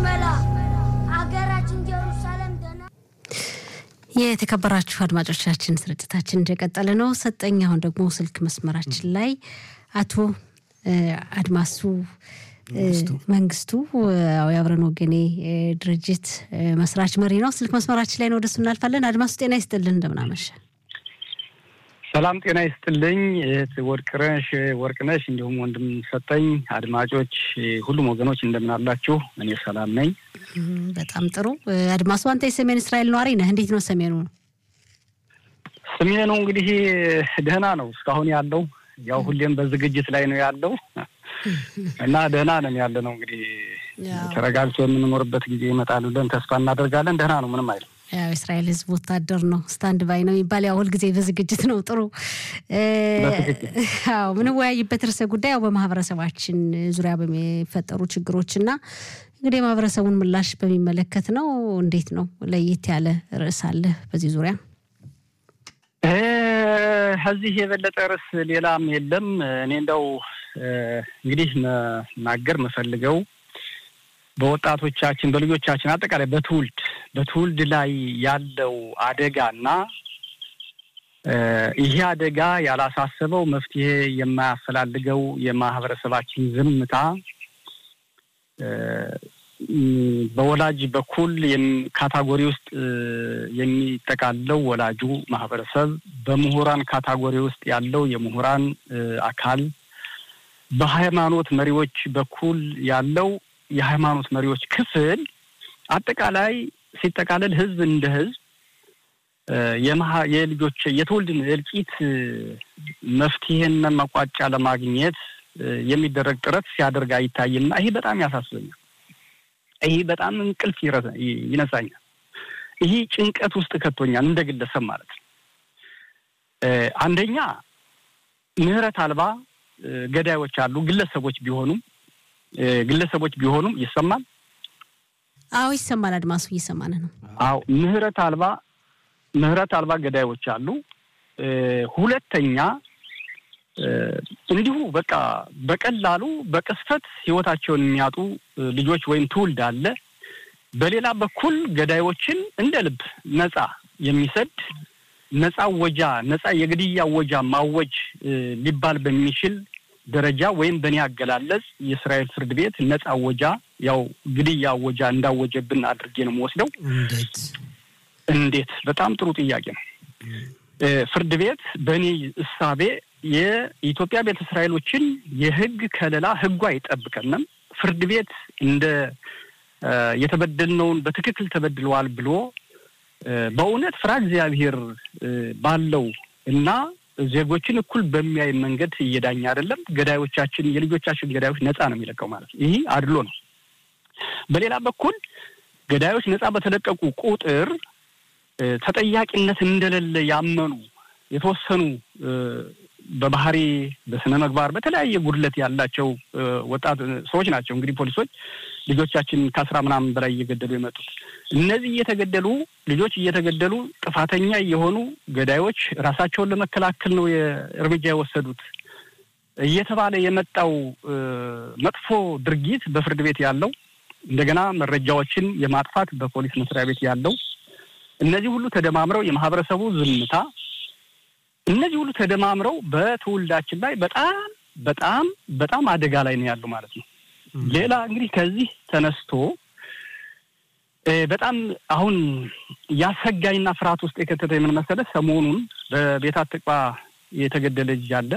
መላ አገራችን ኢየሩሳሌም ደህና የተከበራችሁ አድማጮቻችን ስርጭታችን እንደቀጠለ ነው። ሰጠኝ አሁን ደግሞ ስልክ መስመራችን ላይ አቶ እ፣ አድማሱ እ፣ መንግስቱ ያው የአብረን ወገኔ እ፣ ድርጅት እ፣ መስራች መሪ ነው። ስልክ መስመራችን ላይ ነው፣ ወደሱ እናልፋለን። አድማሱ ጤና ይስጥልን፣ እንደምናመሸ ሰላም ጤና ይስጥልኝ እህት ወርቅነሽ ወርቅነሽ እንዲሁም ወንድም ሰጠኝ አድማጮች ሁሉም ወገኖች እንደምን አላችሁ? እኔ ሰላም ነኝ። እም፣ በጣም ጥሩ እ፣ አድማሱ አንተ የሰሜን እስራኤል ነዋሪ ነህ። እንዴት ነው ሰሜኑ? ስሜ ነው እንግዲህ ደህና ነው እስካሁን ያለው ያው ሁሌም በዝግጅት ላይ ነው ያለው እና ደህና ነን ያለ ነው እንግዲህ ያው ተረጋግቶ የምንኖርበት ጊዜ ይመጣል ብለን ተስፋ እናደርጋለን። ደህና ነው፣ ምንም አይልም። ያው የእስራኤል ሕዝብ ወታደር ነው፣ ስታንድ ባይ ነው የሚባል ያው ሁልጊዜ በዝግጅት ነው። ጥሩ እ፣ በትክክል። አዎ ምንወያይበት ርዕሰ ጉዳይ ያው በማህበረሰባችን ዙሪያ በሚፈጠሩ ችግሮች እና እንግዲህ የማህበረሰቡን ምላሽ በሚመለከት ነው። እንዴት ነው ለየት ያለ ርዕስ አለ በዚህ ዙሪያ? እ፣ ከዚህ የበለጠ ርዕስ ሌላም የለም። እኔ እንደው እ፣ እንግዲህ መናገር የምፈልገው በወጣቶቻችን በልጆቻችን አጠቃላይ በትውልድ በትውልድ ላይ ያለው አደጋና እ፣ ይሄ አደጋ ያላሳሰበው መፍትሄ የማያፈላልገው የማህበረሰባችን ዝምታ እ፣ ም፣ በወላጅ በኩል የም- ካታጎሪ ውስጥ እ፣ የሚጠቃለው ወላጁ ማህበረሰብ፣ በምሁራን ካታጎሪ ውስጥ ያለው የምሁራን እ፣ አካል፣ በሃይማኖት መሪዎች በኩል ያለው የሃይማኖት መሪዎች ክፍል አጠቃላይ ሲጠቃለል ህዝብ እንደ ህዝብ እ፣ የመሀ- የልጆች የትውልድን እልቂት እ፣ መፍትሄና መቋጫ ለማግኘት እ፣ የሚደረግ ጥረት ሲያደርግ አይታይምና ይሄ በጣም ያሳስበኛል። ይህ በጣም እንቅልፍ ይረሳ- ይ- ይነሳኛል። ይህ ጭንቀት ውስጥ ከቶኛል እንደ ግለሰብ ማለት ነው። እ፣ አንደኛ ምህረት አልባ እ፣ ገዳዮች አሉ። ግለሰቦች ቢሆኑም እ፣ ግለሰቦች ቢሆኑም ይሰማል። አዎ ይሰማል። አድማሱ እየሰማን ነው። አዎ ምህረት አልባ ምህረት አልባ ገዳዮች አሉ። እ፣ ሁለተኛ እ፣ እንዲሁ በቃ በቀላሉ በቅስፈት ህይወታቸውን የሚያጡ እ፣ ልጆች ወይም ትውልድ አለ። በሌላ በኩል ገዳዮችን እንደ ልብ ነጻ የሚሰድ ነጻ ወጃ ነጻ የግድያ ወጃ ማወጅ እ፣ ሊባል በሚችል ደረጃ ወይም በእኔ አገላለጽ የእስራኤል ፍርድ ቤት ነጻ ወጃ ያው ግድያ ወጃ እንዳወጀብን አድርጌ ነው የምወስደው። እንዴት እንዴት? በጣም ጥሩ ጥያቄ ነው። እ፣ ፍርድ ቤት በእኔ እሳቤ የኢትዮጵያ ቤተ እስራኤሎችን የህግ ከለላ ህጉ አይጠብቀንም። ፍርድ ቤት እንደ እ፣ የተበደልነውን በትክክል ተበድለዋል ብሎ እ፣ በእውነት ፍራ እግዚአብሔር እ፣ ባለው እና ዜጎችን እኩል በሚያይ መንገድ እየዳኘ አይደለም። ገዳዮቻችን የልጆቻችን ገዳዮች ነፃ ነው የሚለቀው ማለት ነው። ይህ አድሎ ነው። በሌላ በኩል ገዳዮች ነፃ በተለቀቁ ቁጥር እ፣ ተጠያቂነት እንደሌለ ያመኑ የተወሰኑ እ፣ በባህሪ በስነ ምግባር በተለያየ ጉድለት ያላቸው እ፣ ወጣት ሰዎች ናቸው። እንግዲህ ፖሊሶች ልጆቻችን ከአስራ ምናምን በላይ እየገደሉ የመጡት እነዚህ እየተገደሉ ልጆች እየተገደሉ ጥፋተኛ የሆኑ ገዳዮች ራሳቸውን ለመከላከል ነው እርምጃ የወሰዱት እየተባለ የመጣው እ፣ መጥፎ ድርጊት በፍርድ ቤት ያለው እንደገና መረጃዎችን የማጥፋት በፖሊስ መስሪያ ቤት ያለው እነዚህ ሁሉ ተደማምረው የማህበረሰቡ ዝምታ እነዚህ ሁሉ ተደማምረው በትውልዳችን ላይ በጣም በጣም በጣም አደጋ ላይ ነው ያሉ ማለት ነው። ሌላ እንግዲህ ከዚህ ተነስቶ እ፣ በጣም አሁን ያሰጋኝና ፍርሃት ውስጥ የከተተ የምን መሰለህ፣ ሰሞኑን በቤት አትቅባ የተገደለ ልጅ አለ፣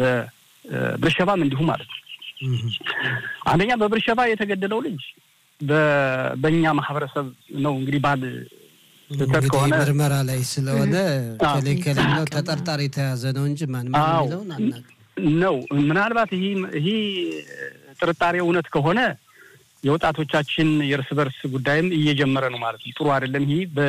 በብርሸባም እንዲሁ ማለት ነው። አንደኛ በብርሸባ የተገደለው ልጅ በ- በእኛ ማህበረሰብ ነው እንግዲህ ባል ስህተት እንግዲህ ከሆነ ምርመራ ላይ ስለሆነ አዎ። ከሌ ከሌ ነው ተጠርጣሪ የተያዘ ነው እንጂ ማን ማን አዎ። የሚለውን አናውቅም። ነው ምናልባት ይህ ይህ ጥርጣሬ እውነት ከሆነ የወጣቶቻችን የእርስ በርስ ጉዳይም እየጀመረ ነው ማለት ነው። ጥሩ አይደለም። ይህ